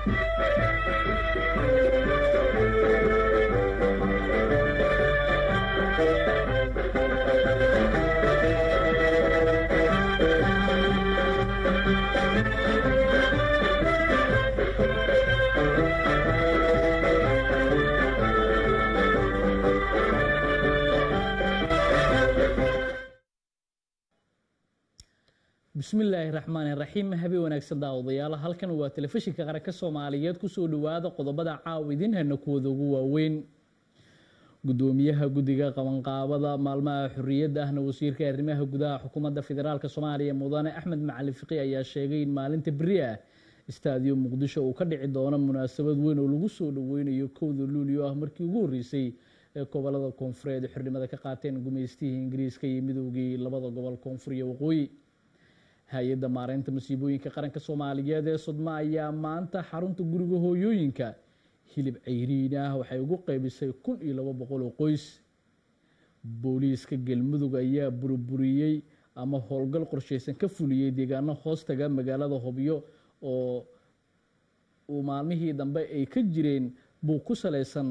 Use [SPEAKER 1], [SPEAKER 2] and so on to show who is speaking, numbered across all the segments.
[SPEAKER 1] bismillaahi raxmaani raxiim habe wanaagsan daawadayaal halkan waa telefishinka qaranka soomaaliyeed kusoo dhawaada qodobada caawa idin hana kuwada ugu waaweyn gudoomiyaha guddiga qabanqaabada maalmaha xorriyadda ahna wasiirka arrimaha gudaha xukuumadda federaalk soomaaliya mudane axmed macali fiqi ayaa sheegay in maalinta beri ah istaadiyo muqdisho uu ka dhici doono munaasabad weyn oo lagu soo dhaweynayo kowda luulio ah markii ugu horreysay ee gobolada koonfureed xornimada ka qaateen gumaystihii ingiriiska iyo midoogii labada gobol koonfur iyo waqooyi hay-adda maareynta masiibooyinka qaranka soomaaliyeed ee sodma ayaa maanta xarunta guriga hooyooyinka hilib ceyriin ah waxay ugu qeybisay kun iyo labo boqol oo qoys booliiska galmudug ayaa burburiyey ama howlgal qorsheysan ka fuliyey deegaano hoostaga magaalada hobyo oo uu maalmihii dambe ay ka jireen buu ku saleysan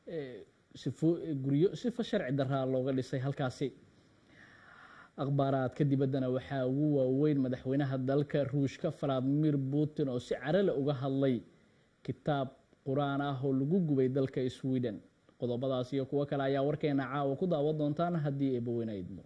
[SPEAKER 1] guryo sifa sharci daraa looga dhisay halkaasi akhbaaraadka dibaddana waxaa ugu waaweyn madaxweynaha dalka ruushka valadimir putin oo si carale uga hadlay kitaab qur-aan ah oo lagu gubay dalka sweden qodobadaas iyo kuwo kale ayaa warkeena caawa ku daawan doontaan haddii eebaweyne idmo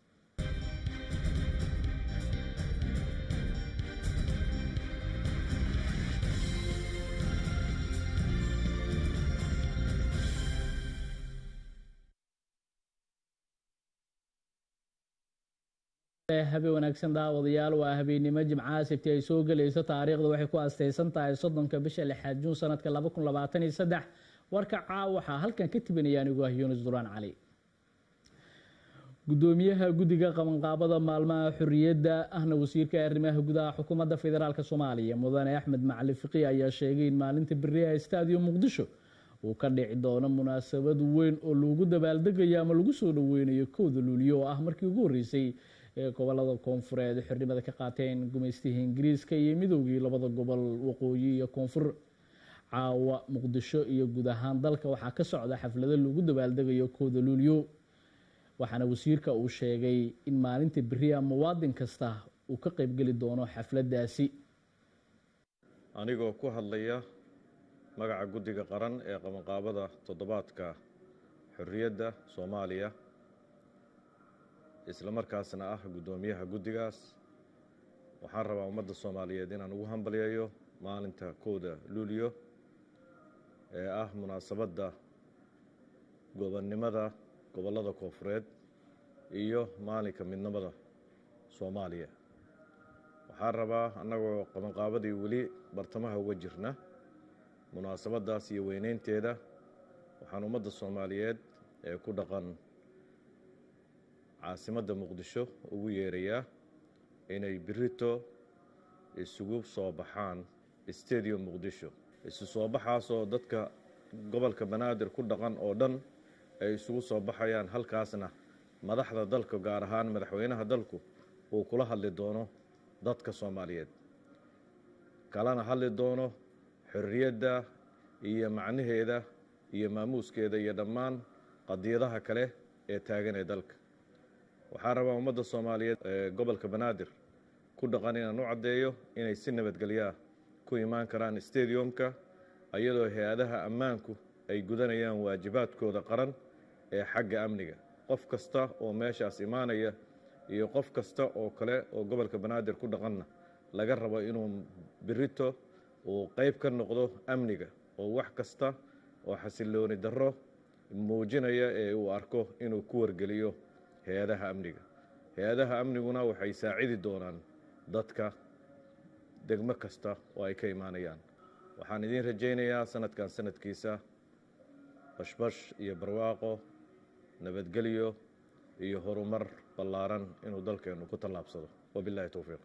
[SPEAKER 1] habe wanaagsan daawadayaal waa habeennimo jimcaha sabti ay soo gelayso taariikhda waxay ku asteysan tahay soddonka bisha lixaad juun sanadka laba kun labaatan iyo saddex warka caawa waxaa halkan ka tibinaya anigu ah yuunus duraan cali gudoomiyaha guddiga qabanqaabada maalmaha xorriyadda ahna wasiirka arrimaha gudaha xukuumadda federaalk soomaaliya mudane axmed macali fiqi ayaa sheegay in maalinta beriyaha staadium muqdisho uu ka dhici doono munaasabad weyn oo loogu dabaaldegayo ama lagu soo dhaweynayo kowda luuliyo oo ah markii ugu horreysay ee gobolada koonfureed xornimada ka qaateen gumaystihii ingiriiska iyo midoogii labada gobol waqooyi iyo koonfur caawa muqdisho iyo guud ahaan dalka waxaa ka socda xaflado lagu dabaaldegayo kowda luuliyo waxaana wasiirka uu sheegay in maalinta beriya muwaadin kasta uu ka qeybgeli doono xafladaasi
[SPEAKER 2] anigoo ku hadlaya magaca guddiga qaran ee qabanqaabada toddobaadka xorriyadda soomaaliya isla markaasna ah guddoomiyaha guddigaas waxaan rabaa ummadda soomaaliyeed inaan ugu hambalyayo maalinta kowda luuliyo ee ah munaasabadda gobonnimada gobollada koonfureed iyo maalinka midnimada soomaaliya waxaan rabaa annagoo qabanqaabadii weli bartamaha uga jirna munaasabaddaas iyo weyneynteeda waxaan ummadda soomaaliyeed ee ku dhaqan caasimadda muqdisho ugu yeerayaa inay birito isugu soo baxaan stadium muqdisho isu soo baxaasoo dadka gobolka banaadir ku dhaqan oo dhan ay isugu soo baxayaan halkaasna madaxda dalka gaar ahaan madaxweynaha dalku uu kula hadli doono dadka soomaaliyeed kalana hadli doono xorriyadda iyo macnaheeda iyo maamuuskeeda iyo dhammaan qadiyadaha kale ee taagan ee dalka waxaan rabaa ummadda soomaaliyeed ee gobolka banaadir ku dhaqan inaan u caddeeyo inay si nabadgelyaa ku imaan karaan stadiumka iyadoo hay-adaha ammaanku ay gudanayaan waajibaadkooda qaran ee xagga amniga qof kasta oo meeshaas imaanaya iyo qof kasta oo kale oo gobolka banaadir ku dhaqanna laga rabo inuu birito uu qeyb ka noqdo amniga oo wax kasta oo xasilooni darro muujinaya ee uu arko inuu ku wargeliyo hay-adaha amniga hay-adaha amniguna waxay saacidi doonaan dadka degmo kasta oo ay ka imaanayaan waxaan idiin rajaynayaa sanadkan sanadkiisa bashbash iyo barwaaqo nabadgelyo iyo horumar ballaaran inuu dalkeennu ku tallaabsado wabillahi towfiiq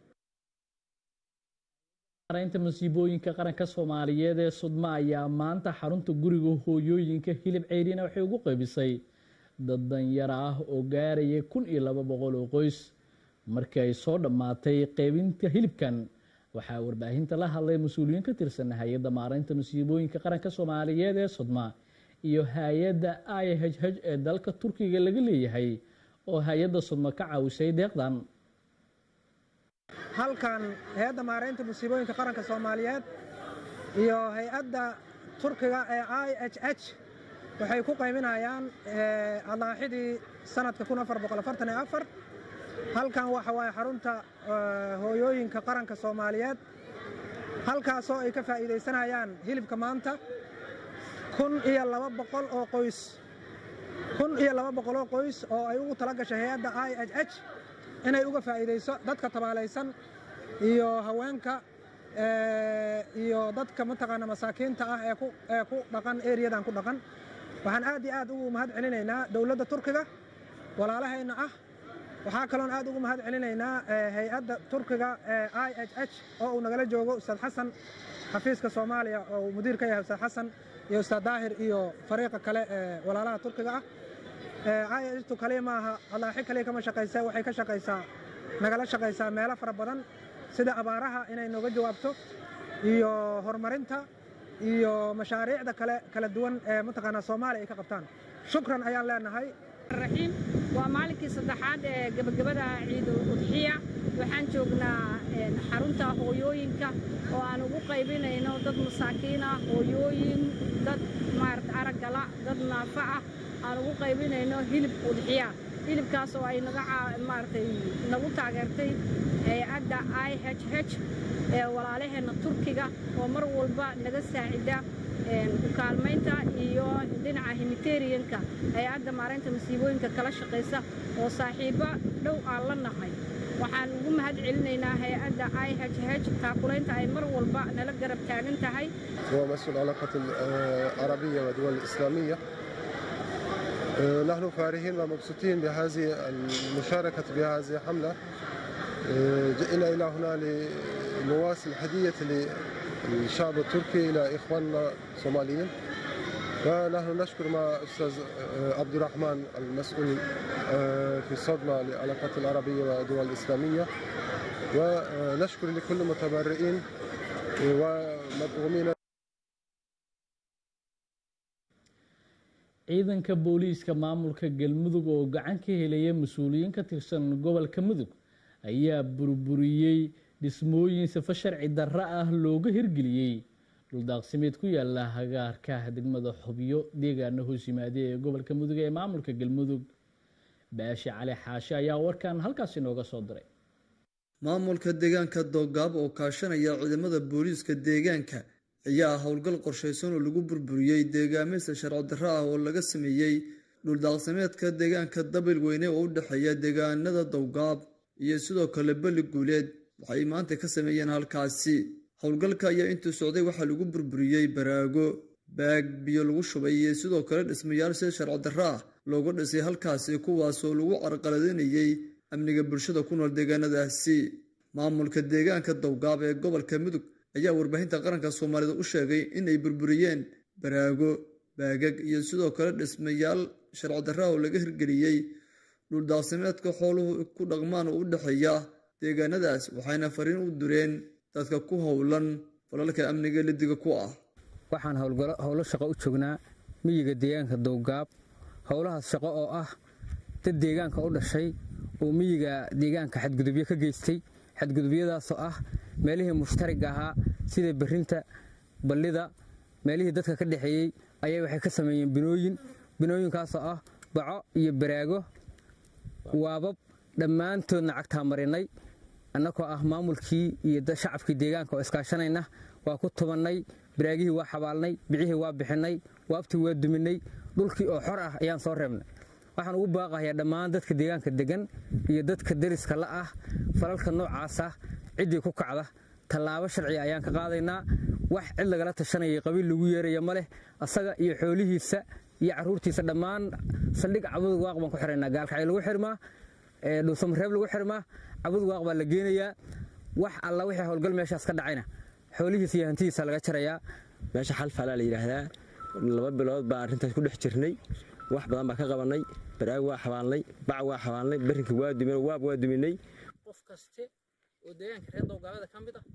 [SPEAKER 1] mareynta masiibooyinka qaranka soomaaliyeed ee sudma ayaa maanta xarunta guriga hooyooyinka hilib ceyrina waxay ugu qaybisay dad danyara ah oo gaaraya kun iyo laba boqol oo qoys markii ay soo dhammaatay qeybinta hilibkan waxaa warbaahinta la hadlay mas-uuliyiin ka tirsan hay-adda maareynta masiibooyinka qaranka soomaaliyeed ee sodma iyo hay-adda i h h ee dalka turkiga laga leeyahay oo hay-adda sodma ka caawisay deeqdan
[SPEAKER 3] halkan hay-adda maareynta musiibooyinka qaranka soomaaliyeed iyo hay-adda turkiga ee i h h waxay ku qaybinayaan adlaaxidii sanadka halkan waxa waaye xarunta hooyooyinka qaranka soomaaliyeed halkaasoo ay ka faa'iidaysanayaan hilibka maanta kun iyo laba boqol oo qoys kun iyo laba boqol oo qoys oo ay ugu tala gashay hay-adda i h h inay uga faa'iidayso dadka tabaalaysan iyo haweenka iyo dadka mataqaana masaakiinta ah ee ku dhaqan eriyadan ku dhaqan waxaan aad iyo aad ugu mahad celinaynaa dowladda turkiga walaalahayna ah waxaa kaloon aad ugu mahad celinaynaa hay-adda turkiga ee i h h oo uu nagala joogo ustaad xasan xafiiska soomaaliya oo uu mudiir ka yahay ustaad xasan iyo ustaad daahir iyo fariiqa kale ee walaalaha turkiga ah i h tu kaliya maaha adlaaxi kaliya kama shaqaysa waxay ka shaqaysaa nagala shaqaysaa meelo fara badan sida abaaraha inay nooga jawaabto iyo horumarinta iyo mashaariicda kale kala duwan ee mataqaanaa soomaaliya ay ka qabtaan shukran ayaan leenahay
[SPEAKER 4] raxiim waa maalinkii saddexaad ee gebagabada ciidul udxiya waxaan joognaa xarunta hooyooyinka oo aan ugu qaybinayno dad masaakiin ah hooyooyin dad maarata araggala dad naafa ah aan ugu qaybinayno hilib udxiya hilibkaas oo ay naga maaratay nagu taageertay hay-adda i h h ee walaalaheenna turkiga oo mar walba naga saacida ukaalmaynta iyo dhinaca himiteryanka hay-adda maareynta masiibooyinka kala shaqaysa oo saaxiibbo dhow aan la nahay waxaan ugu mahad celinaynaa hay-adda i h h taakulaynta ay mar walba nala garab taagan tahay
[SPEAKER 5] هو مسؤول العلاقات العربية والدول الإسلامية نحن فارحين ومبسوطين بهذه المشاركة بهذه الحملة جئنا إلى هنا لنواصل هدية الشعب التركي إلى إخواننا الصوماليين ونحن نشكر مع أستاذ عبد الرحمن المسؤول في الصدمة للعلاقات العربية والدول الإسلامية ونشكر لكل المتبرئين ومدعومين
[SPEAKER 1] ciidanka booliiska maamulka galmudug oo gacan ka helaya mas-uuliyiin ka tirsan gobolka mudug ayaa burburiyey dhismooyin safo sharci darro ah looga hirgeliyey dhuldaaqsimeed ku yaala hagaarka degmada xubyo deegaana hoos yimaade ee gobolka mudug ee maamulka galmudug baashi cali xaashe ayaa warkan halkaas inooga soo diray
[SPEAKER 6] maamulka deegaanka doogaab oo kaashanaya ciidamada booliiska deegaanka ayaa howlgal qorshaysan oo lagu burburiyey deegaameysa sharci darro ah oo laga sameeyey dhuldaaqsimeedka deegaanka dabil weyne oo u dhexeeya deegaanada dowgaab iyo sidoo kale beli guuleed waxay maanta ka sameeyeen halkaasi howlgalka ayaa intuu socday waxaa lagu burburiyey baraago baag biyo lagu shubay iyo sidoo kale dhismayaal si sharci darro ah looga dhisay halkaasi kuwaasoo lagu carqaladeynayey amniga bulshada ku nool deegaanadaasi maamulka deegaanka dowgaab ee gobolka mudug ayaa warbaahinta qaranka soomaalida u sheegay inay burburiyeen baraago baagag iyo sidoo kale dhismayaal sharci darra oo laga hirgeliyey dhuldaaqsimeedka xooluhu ku dhaqmaan oo u dhexeeya deegaanadaas waxayna fariin u dureen dadka ku howlan falalka amniga lidiga ku ah
[SPEAKER 7] waxaan howlo shaqo u joognaa miyiga deegaanka dowgaab howlahaas shaqo oo ah dad deegaanka u dhashay oo miyiga deegaanka xadgudubyo ka geystay xadgudubyadaasoo ah meelihii mushtariga ahaa sida berinta ballida meelihii dadka ka dhexeeyey ayay waxay ka sameeyeen binooyin binooyinkaasoo ah baco iyo baraago waabab dhammaantoodna cagtaa marinay annagoo ah maamulkii iyo shacabkii deegaanka oo iskaashanayna waa ku tubannay baraagihii waa xabaalnay bicihii waa bixinay waabtii waa duminay dhulkii oo xor ah ayaan soo reebnay waxaan ugu baaqayaa dhammaan dadka deegaanka degan iyo dadka deriska la ah falalka noocaasa ciddii ku kacda tallaabo sharciga ayaan ka qaadaynaa wax cid lagala tashanayay qabiil lagu yeeraya ma leh asaga iyo xoolihiisa iyo caruurtiisa dhammaan saldhig cabud waaq baan ku xiraynaa gaalkacyo lagu xirmaa dhuusamareeb lagu xirmaa cabud waaq baa la geenayaa wax alla wixii howlgal meeshaas ka dhacayna xoolihiisa iyo hantidiisa laga jarayaa
[SPEAKER 8] meesha xalfalaa la yidhaahdaa laba bilood baa arrintaas ku dhex jirnay wax badan baa ka qabanay baraag waa xabaalnay bac waa xabaalnay berinka waa duminay waab waa duminay
[SPEAKER 1] qof kaste oo deegaanka reer dowgaabada ka mid ah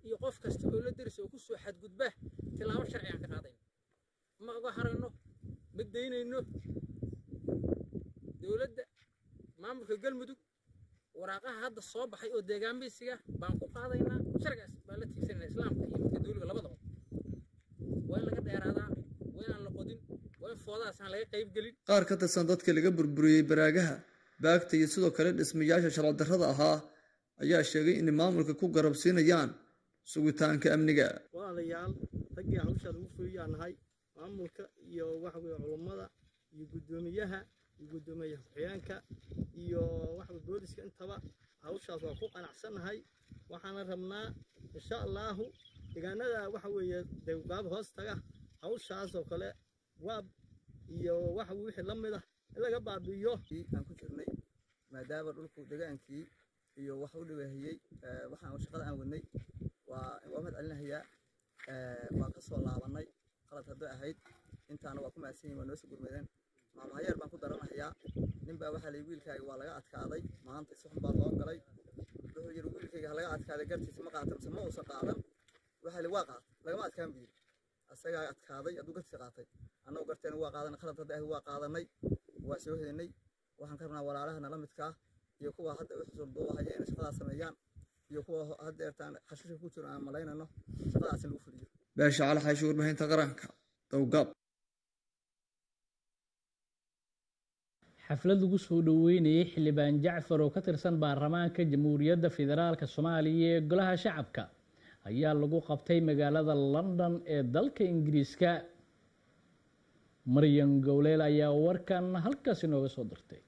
[SPEAKER 7] iyo qof kasta oo la derisa oo ku soo xadgudba tilaabo sharci aan ka qaadayno ma uga harayno ma daynayno dowladda maamulka galmudug waraaqaha hadda soo baxay oo deegaanbaysiga baan ku qaadaynaa sharcigaas baan la tiigsanayna islaamka iyo midka dowliga labadaba waa in laga dheeraadaa waa inaan la qodin waa in foodadaas aan laga qayb gelin
[SPEAKER 6] qaar ka tirsan dadka laga burburiyey baraagaha baagta iyo sidoo kale dhismayaasha sharci darrada ahaa ayaa sheegay inay maamulka ku garabsiinayaan sugitaanka amniga
[SPEAKER 9] walaalayaal raggii hawshaa lagu fuliyaa nahay maamulka iyo waxa weye culummada iyo guddoomiyaha iyo guddoomiye ku-xigeenka iyo waxaweye booliska intaba hawshaas waa ku qanacsannahay waxaana rabnaa insha allaahu deegaanada waxa weeye dewgaab hoos taga hawshaas oo kale waab iyo waxa wixii la mid ah in laga baabi'iyo
[SPEAKER 6] aan ku jirnay maadaama dhulku degaankii iyo wax u dhibaahiyey waxaan shaqada aan wadnay waa waa mahad celinahayaa waa ka soo laabannay qalad hadday ahayd intaana waa ku mahadsan yihin waa noo soo gurmadeen maamahayeer baan ku daranahayaa nin baa waxaa layi wiilkaaga waa laga adkaaday maanta si xun baa loo galay wuxuu yidhi wiilkayga ha laga adkaaday gartiisa ma qaatan mise ma uusan qaadan waxaa li waa qaat lagama adkaan buu yidhi asagaa adkaaday hadduu gartiisa qaatay annagu garteena waa qaadanay qalad hadday ahayd waa qaadanay waa soo helinay waxaan ka rabnaa walaalaha nala midkaa iyo kuwa hadda u xusulduubahaya inay shaqadaas sameeyaan iyo kuwa haddeertaan xashiishka ku jiro aan malaynayno shaqadaas in lagu fuliyo beesha cali xaashi warbaahinta qaranka dowgab
[SPEAKER 1] xaflad lagu soo dhoweynayay xildhibaan jacfar oo ka tirsan baarlamaanka jamhuuriyadda federaalk soomaaliya ee golaha shacabka ayaa lagu qabtay magaalada london ee dalka ingiriiska maryan gowleel ayaa warkan halkaas inooga soo dirtay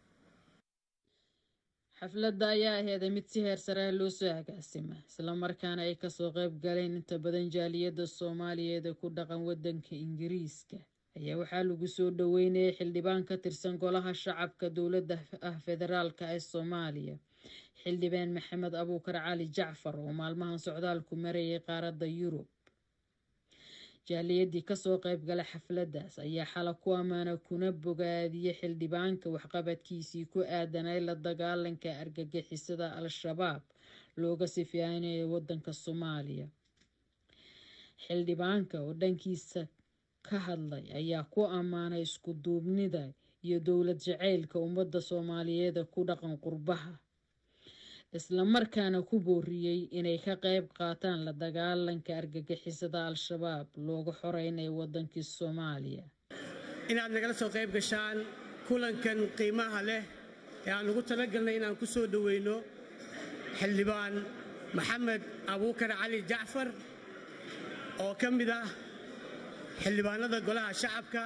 [SPEAKER 10] xafladda ayaa aheeday mid si heer sare ah loo soo agaasima islamarkaana ay kasoo qayb galeen inta badan jaaliyadda soomaaliyeed ee ku dhaqan waddanka ingiriiska ayaa waxaa lagu soo dhoweynayay xildhibaan ka tirsan golaha shacabka dowladda ah federaalka ee soomaaliya xildhibaan maxamed abuukar cali jacfar oo maalmahan socdaalku marayay qaaradda yurub jaaliyadii kasoo qayb gala xafladdaas ayaa xala ku ammaana kuna bogaadiyey xildhibaanka waxqabadkiisii ku aadanay la dagaalanka argagixisada al-shabaab looga sifeynayo waddanka soomaaliya xildhibaanka oo dhankiisa ka hadlay ayaa ku ammaanay isku duubnida iyo dowlad jacaylka ummadda soomaaliyeed ku dhaqan qurbaha islamarkaana ku booriyey inay ka qayb qaataan la dagaalanka argagixisada al-shabaab looga xoreynayo waddankii soomaaliya
[SPEAKER 11] inaad nagala soo qayb gashaan kulankan qiimaha leh ee aan ugu talagalnay inaan ku soo dhoweyno xildhibaan maxamed abuukar cali jacfar oo ka mid ah xildhibaanada golaha shacabka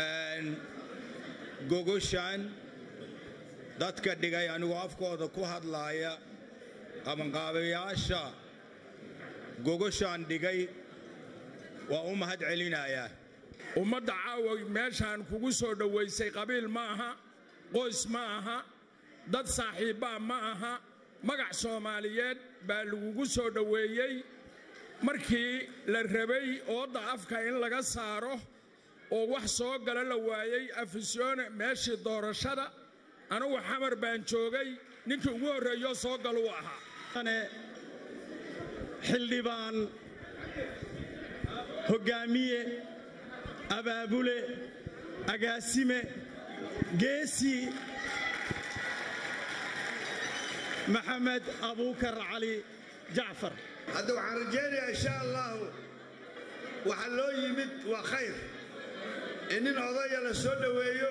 [SPEAKER 12] gogoshan dadka dhigay anigoo afkooda ku hadlaaya qabanqaabayaasha gogoshaan dhigay waa u mahad celinayaa
[SPEAKER 13] ummadda caawa meeshaan kugu soo dhowaysay qabiil ma aha qoys ma aha dad saaxiibbaa ma aha magac soomaaliyeed baa lagugu soo dhoweeyey markii la rabay oodda afka in laga saaro oo wax soo gala la waayey afisyoone meeshii doorashada anugu xamar baan joogay ninkii ugu horreeyoo soo galuu ahaa
[SPEAKER 11] xildhibaan hoggaamiye abaabule agaasime geesi maxamed abuukar cali jacfar
[SPEAKER 14] hadda waxaan rajaynayaa insha allahu waxa loo yimid waa khayr in nin odaya la soo dhoweeyo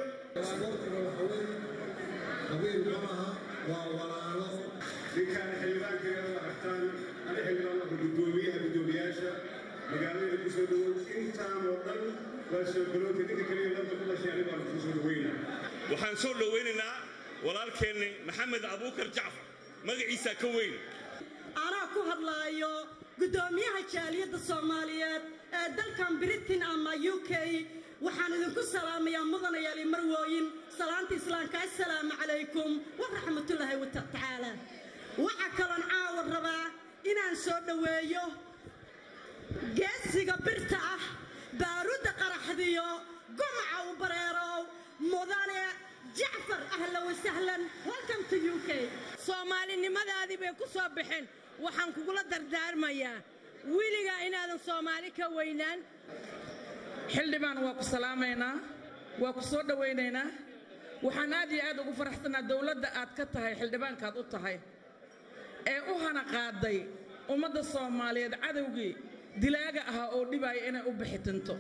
[SPEAKER 15] ninkaan xildhibaankeeda aragtaan ani xildhibaanka gudoomiyaha gudoomiyaasha magaalada ku soo dhowow intaan oo dhan waa soo galootay ninka kaliya lanta ku dhashay ani baan ku soo dhoweyna
[SPEAKER 16] waxaan soo dhoweynaynaa walaalkeenni maxamed abuukar jacfar magaciisaa ka weyn
[SPEAKER 17] anaa ku hadlaayo guddoomiyaha jaaliyadda soomaaliyeed ee dalkan britain ama u k waxaan idinku salaamayaa mudanayaali marwooyin salaanta islaamka assalaamu calaykum waraxmatullaahi watacaala waxaa kaloon caawa rabaa inaan soo dhoweeyo geesiga birta ah baarudda qaraxdiyo gumaca u bareerow mudane jacfar ahlan wasahlan welcome to u k
[SPEAKER 18] soomaalinimadaadii bay ku soo baxeen waxaan kugula dardaarmayaa
[SPEAKER 17] weligaa inaadan soomaali ka weynaan
[SPEAKER 18] xildhibaan waa ku salaamaynaa waa ku soo dhowaynaynaa waxaan aad iyo aad ugu faraxsanaa dowladda aad ka tahay xildhibaankaad u tahay ee u hana qaaday ummadda soomaaliyeed cadowgii dilaaga ahaa oo dhibaaya inay u bixitinto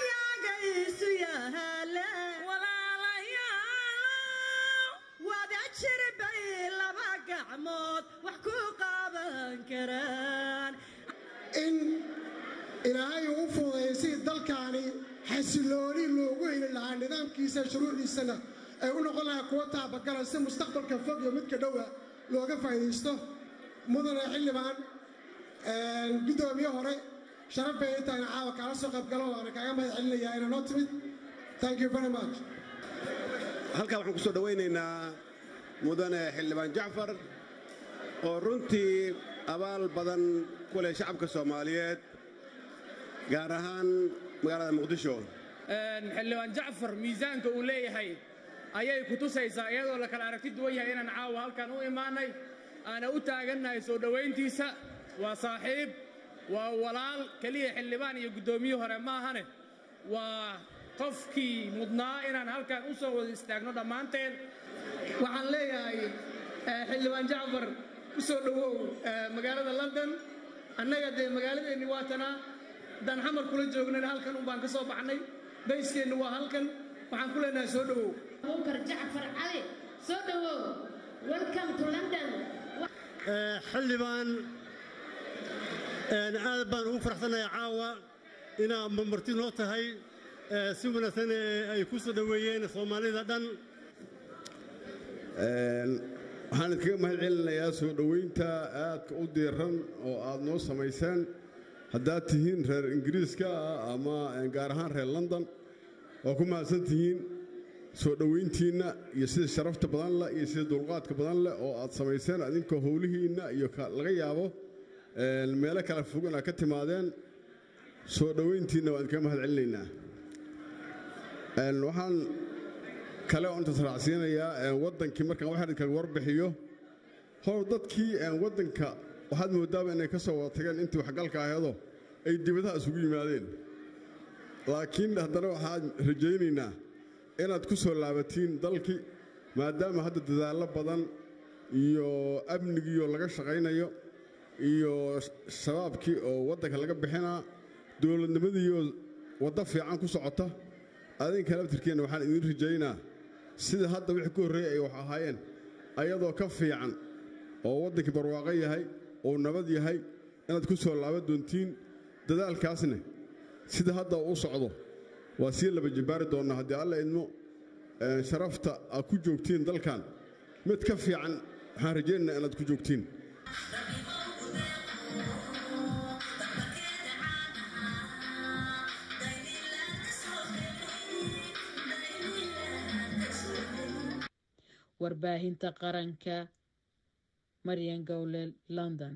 [SPEAKER 17] wada jirbay laba gacmood wax ku qaban karaan
[SPEAKER 5] in ilaahay uu u fududeeyay sidii dalkaani xasilooni loogu heli lahaa nidaamkiisa shuruucdiisana ay u noqon lahaa kuwo taabagala si mustaqbalka fog iyo midka dhowa looga faa'iidaysto mudane xildhibaan guddoomiye hore sharaf bay intaan caawa kaala soo qaybgalo waana kaaga mahad celinayaa inaa noo timid thank you very much
[SPEAKER 15] halkaa waxaan ku soo dhowaynaynaa mudane xildhibaan jacfar oo runtii abaal badan ku leh shacabka soomaaliyeed gaar ahaan magaalada muqdisho
[SPEAKER 19] xildhibaan jacfar miisaanka uu leeyahay ayay ku tusaysaa iyadoo la kala aragti duwan yahay inaan caawa halkan u imaannay aana u taagannahay soo dhowayntiisa waa saaxiib waa walaal keliya xildhibaan iyo guddoomiye hore maahane waa qofkii mudnaa inaan halkan u soo wada istaagno dhammaanteen waxaan leeyahay xildhibaan jacfar u soo dhowow magaalada london annaga dee magaaladeenni waa tanaa haddaan xamar kula joognana halkan un baan ka soo baxnay bayskeennu waa halkan waxaan ku leenahay soo dhowow
[SPEAKER 20] abubakar jacfar cali soo dhowow welcome to london
[SPEAKER 9] xildhibaan aad baan ugu faraxsanahay caawa inaa marti noo tahay si wanaagsan ay ku soo dhoweeyeen soomaalida dhan
[SPEAKER 15] waxaan idkaga mahad celinayaa soo dhowaynta aadka u diiran oo aad noo samayseen haddaad tihiin reer ingiriiska ah ama gaar ahaan reer london waa ku mahadsan tihiin soo dhowayntiinna iyo sida sharafta badan leh iyo sida dulqaadka badan leh oo aad samayseen adinkoo howlihiinna iyo laga yaabo meelo kala fog inaad ka timaadeen soo dhowayntiinna waan idkaga mahad celinaynaa waxaan kale oo intaas raacsiinayaa waddankii markaan wax idinkaga warbixiyo hor dadkii waddanka waxaad moodaaba inay ka soo wada tageen intii waxgalka aheedoo ay dibadaha isugu yimaadeen laakiin haddana waxaan rajaynaynaa inaad ku soo laabatiin dalkii maadaama hadda dadaallo badan iyo amnigiioo laga shaqaynayo iyo shabaabkii oo waddanka laga bixinaa dowladnimadiioo waddo fiican ku socota adinka laftirkeenna waxaan idiin rajaynaa sida hadda wixii ku horreeyey ay wax ahaayeen ayadoo ka fiican oo waddankii barwaaqo yahay oo nabad yahay inaad ku soo laaban doontiin dadaalkaasna sida hadda u socdo waa sii laba jimbaari doonnaa haddii alla idmo sharafta aad ku joogtiin dalkan mid ka fiican waxaan rajaynaynaa inaad ku joogtiin
[SPEAKER 10] warbaahinta qaranka maryan gowlel london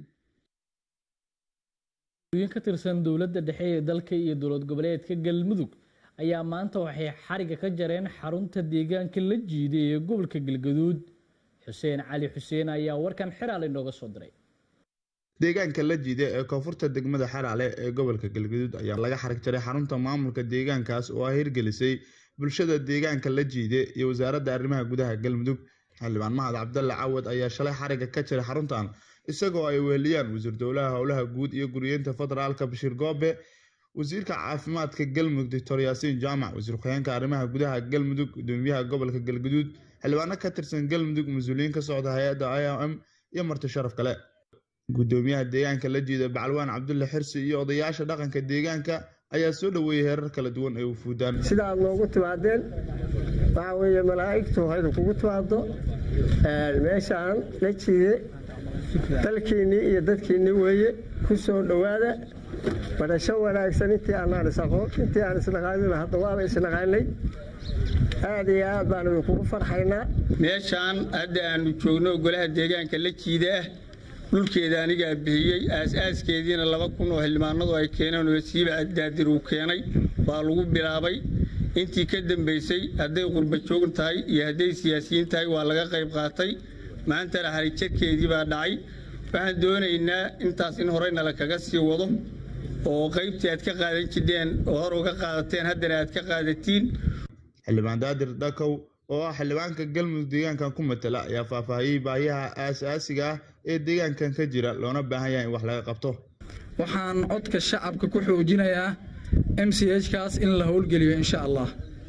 [SPEAKER 1] ka tirsan dowladda dhexe ee dalka iyo dowlad goboleedka galmudug ayaa maanta waxay xariga ka jareen xarunta deegaanka la jiiday ee gobolka galgaduud xuseen cali xuseen ayaa warkan xiraale inooga soo diray
[SPEAKER 21] deegaanka la jiida ee koonfurta degmada xaraale ee gobolka galgaduud ayaa laga xarig jaray xarunta maamulka deegaankaas oo ay hirgelisay bulshada deegaanka la jiide iyo wasaaradda arrimaha gudaha galmudug xildhibaan mahad cabdalle cawad ayaa shalay xariga ka jiray xaruntan isagoo ay weheliyaan wasiir dowlaha howlaha guud iyo guriyeynta federaalka bashiir goobe wasiirka caafimaadka galmudug doctor yaasiin jaamac wasiir ku-xigeenka arrimaha gudaha galmudug gudoomiyaha gobolka galgaduud xildhibaano ka tirsan galmudug mas-uuliyiin ka socda hay-adda i o m iyo marti sharaf kale gudoomiyaha deegaanka la jiida bacalwaan cabdulle xirsi iyo odayaasha dhaqanka deegaanka ayaa soo dhoweeyey heerar kala duwan ee wufuudaan
[SPEAKER 22] sida aad noogu timaadeen waxaa weeye malaa'igtu haydu kugu timaado meeshaan la jiide dalkiinnii iyo dadkiinnii weeye ku soo dhowaada barasho wanaagsan intii aanaan isaqoon intii aan isnaqaanina hadda waaba isnaqaanay aad iyo aad baan idinkugu farxaynaa
[SPEAKER 23] meeshaan hadda aanu joogno golaha deegaanka la jiida ah dhulkeeda anigaa bixiyey aas-aaskeediina laba kun oo xildhibaanadu ay keeneen oo siiba addaadir uu keenay waa lagu bilaabay intii ka dambaysay hadday qurba joog tahay iyo hadday siyaasiyiin tahay waa laga qayb qaatay maantana harijarkeedii baa dhacay waxaan doonaynaa intaas in horeynala kaga sii wado oo qaybtii aad ka qaadan jirteen oo hor uga qaadateen haddana aad ka qaadatiin
[SPEAKER 21] xildhibaan daadir dhakow oo ah xildhibaanka galmudug deegaankan ku matala ayaa faahfaahiyey baahiyaha aasaasiga ah ee deegaankan ka jira loona baahan yahay in wax laga qabto
[SPEAKER 2] waxaan codka shacabka ku xoojinayaa m c h kaas in la howlgeliyo insha allah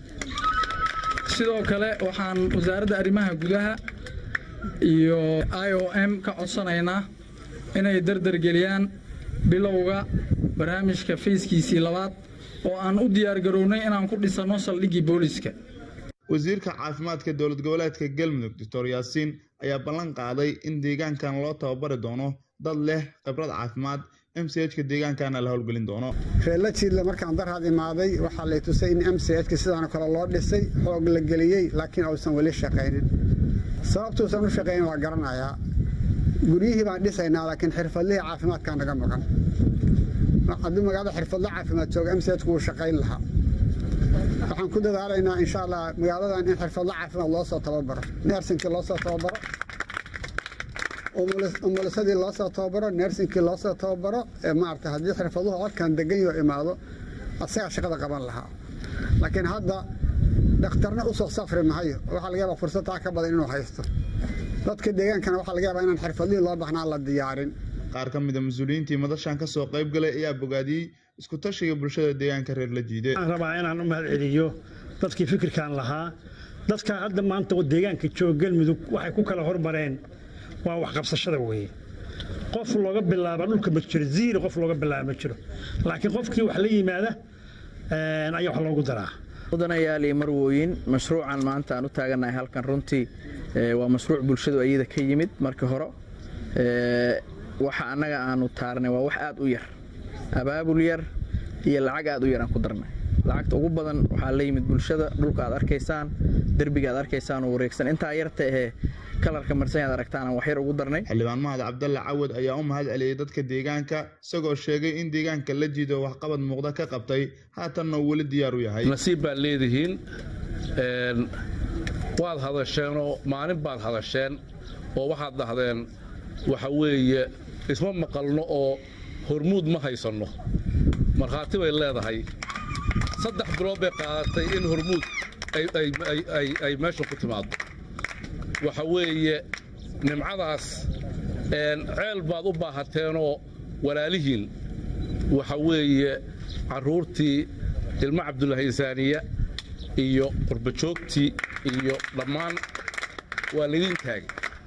[SPEAKER 2] sidoo kale waxaan wasaaradda arrimaha gudaha iyo i o m ka codsanaynaa inay dardargeliyaan bilowga barnaamijka fayskiisii labaad oo aan u diyaargarownay inaan ku dhisanno saldhiggii booliska
[SPEAKER 21] wasiirka caafimaadka dowlad goboleedka galmudug doctor yaasiin ayaa ballan qaaday in deegaankan loo tababari doono dad leh khibrad caafimaad m c h ka deegaankana la howlgelin doono
[SPEAKER 3] reella jiidle markaan daraad imaaday waxaa lay tusay in m c h ka sidaan kale loo dhisay xoog la geliyey laakiin uusan weli shaqaynin sababtuusan u shaqaynin waa garanayaa guryihii baan dhisaynaa laakiin xirfadlihii caafimaadkaa naga maqan haddii magaalada xirfadle caafimaad jooga m c h ku wuu shaqayn lahaa waxaan ku dadaalaynaa insha allah magaaladan in xirfadle caafimaad loo soo tababaro neersinkii loo soo tababaro umulisadii loo soo tababaro neersinkii loo soo tababaro maarata haddii xirfaduhu codkan degan yoo imaado asagaa shaqada qaban lahaa laakiin hadda dhakhtarna usoo safri mahayo waxaa laga yaabaa fursadtaa ka badan inuu haysto dadka deegaankana waxaa laga yaabaa inaan xirfadlihii loo baahnaa la diyaarin
[SPEAKER 21] qaar ka mida mas-uuliyiintii madashan ka soo qayb galay ayaa bogaadiyey isku tashiga bulshada deegaanka reer la jiide
[SPEAKER 4] waxaan rabaa inaan u mahad celiyo dadkii fikirkan lahaa dadka hadda maanta deegaanka jooga galmudug waxay ku kala hormareen waa waxqabsashada weeye qof looga bilaaba dhulka ma jiro ziiri qof looga bilaaba ma jiro laakiin qofkii wax la yimaada ayaa wax loogu daraa
[SPEAKER 24] mudanayaal iyo marwooyin mashruucan maanta aan u taagannahay halkan runtii waa mashruuc bulshadu ayada ka yimid markii hore waxa annaga aanu taarnay waa wax aad u yar abaabul yar iyo lacag aad u yar aan ku darnay lacagta ugu badan waxaa la yimid bulshada dhulka aad arkaysaan derbiga aad arkaysaan oo wareegsan intaa yarta ahee kalarka marsan aad aragtaan aan wax yar ugu darnay
[SPEAKER 21] xildhibaan mahad cabdalle cawad ayaa u mahad celiyey dadka deegaanka isagoo sheegay in deegaanka la jiido waxqabad muuqda ka qabtay haatanna uu weli diyaar u yahay
[SPEAKER 25] nasiib baad leedihiin waad hadasheenoo maalin baad hadasheen oo waxaad dhahdeen waxa weeye isma maqalno oo hormuud ma haysanno markhaati bay leedahay saddex bilood bay qaadatay in hormuud ay meesha ku timaado waxa weeye nimcadaas ceel baad u baahateenoo walaalihiin waxa weeye carruurtii ilmo cabdulaahi insaaniya iyo qurbajoogtii iyo dhammaan waa laydin taagay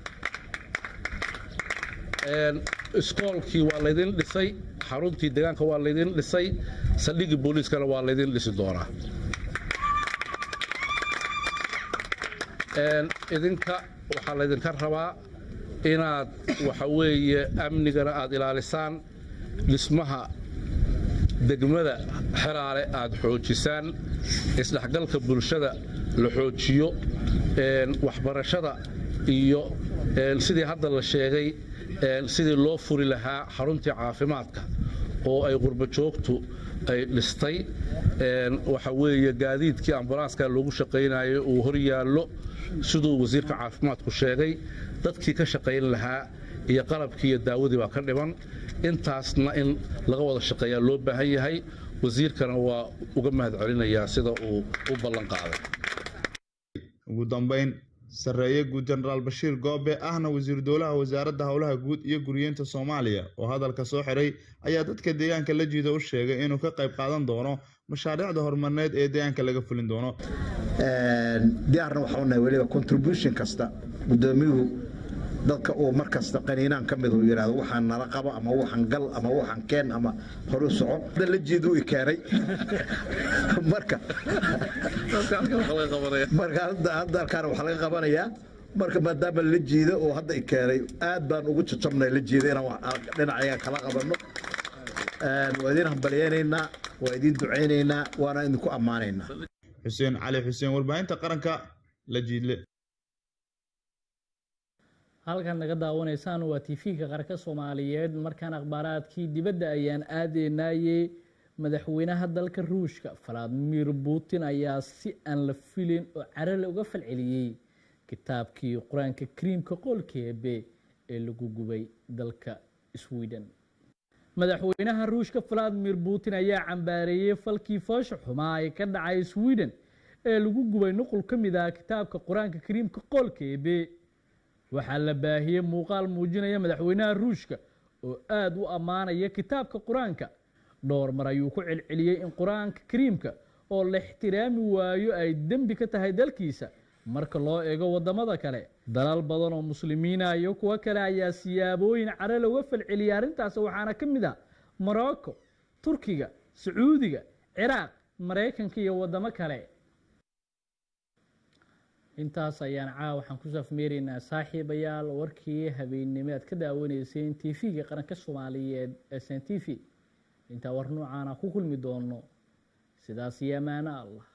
[SPEAKER 25] iskoolkii waa laydin dhisay xaruntii deegaanka waa laydin dhisay saldhiggii booliiskana waa laydin dhisi doonaa idinka waxaa laydinka rabaa inaad waxa weeye amnigana aad ilaalisaan dhismaha degmada xeraale aad xoojisaan isdhexgalka bulshada la xoojiyo waxbarashada iyo sidii hadda la sheegay sidii loo furi lahaa xaruntii caafimaadka oo ay qurbajoogtu ay dhistay waxa weeye gaadiidkii ambulanska loogu shaqaynayay uu hor yaallo siduu wasiirka caafimaadku sheegay dadkii ka shaqayn lahaa iyo qalabkii iyo daawadii baa ka dhiman intaasna in laga wada shaqeeyaa loo baahan yahay wasiirkana waa uga mahad celinayaa sida uu u ballan qaaday
[SPEAKER 21] ugu dambayn sarreeye guud jenaraal bashiir goobe ahna wasiir dowlaha wasaaradda howlaha guud iyo guriyeynta soomaaliya oo hadalka soo xiray ayaa dadka deegaanka la jiida u sheegay inuu ka qayb qaadan doono mashaariicda horumarineed ee deegaanka laga fulin doono
[SPEAKER 26] diyaarna waxau nahay weliba contribution kasta gudoomiyuhu dadka uu mar kasta qaniinaan ka mid uu yidhaahdo waxaan nala qabo ama waxaan gal ama waxaan keen ama horu soco hadda la jiidu i keenay marka marka hadda halkaana waxaa laga qabanayaa marka maadaama la jiido oo hadda i keenay aad baan ugu jajabnay la jiida inaan dhinacayaga kala qabanno waa idiin hambalyeynaynaa waa idiin ducaynaynaa waana idinku ammaanaynaa
[SPEAKER 21] xuseen cali xuseen warbaahinta qaranka la jiidle
[SPEAKER 1] halkan naga daawanaysaan waa tv-ka qaranka soomaaliyeed markaan akhbaaraadkii dibadda ayaan aadeynaayey madaxweynaha dalka ruushka valadimir putin ayaa si aan la filin oo carale uga falceliyey kitaabkii qur-aanka kariimka qoolkeebe ee lagu gubay dalka sweden madaxweynaha ruushka valadimir putin ayaa cambaareeyey falkii foosha xumaa ee ka dhacay sweden ee lagu gubay nuqul ka mid ah kitaabka qur-aanka kariimka qoolka eebe waxaa la baahiyey muuqaal muujinaya madaxweynaha ruushka oo aada u ammaanaya kitaabka qur-aanka dhowr mar ayuu ku celceliyey in qur-aanka kariimka oo la ixtiraami waayo ay dembi ka tahay dalkiisa marka loo eego waddamada kale dalal badan oo muslimiina iyo kuwo kale ayaa siyaabooyin care looga falceliyay arrintaas waxaana ka mid ah morocco turkiga sacuudiga ciraaq maraykanka iyo waddamo kale intaas ayaan caawa waxaan ku safmeeraynaa saaxiibayaal warkii habeennimo aad ka daawanayseen t v-ga qaranka soomaaliyeed ee s n t v intaa war noocaana ku kulmi doono sidaas iyo amaano allah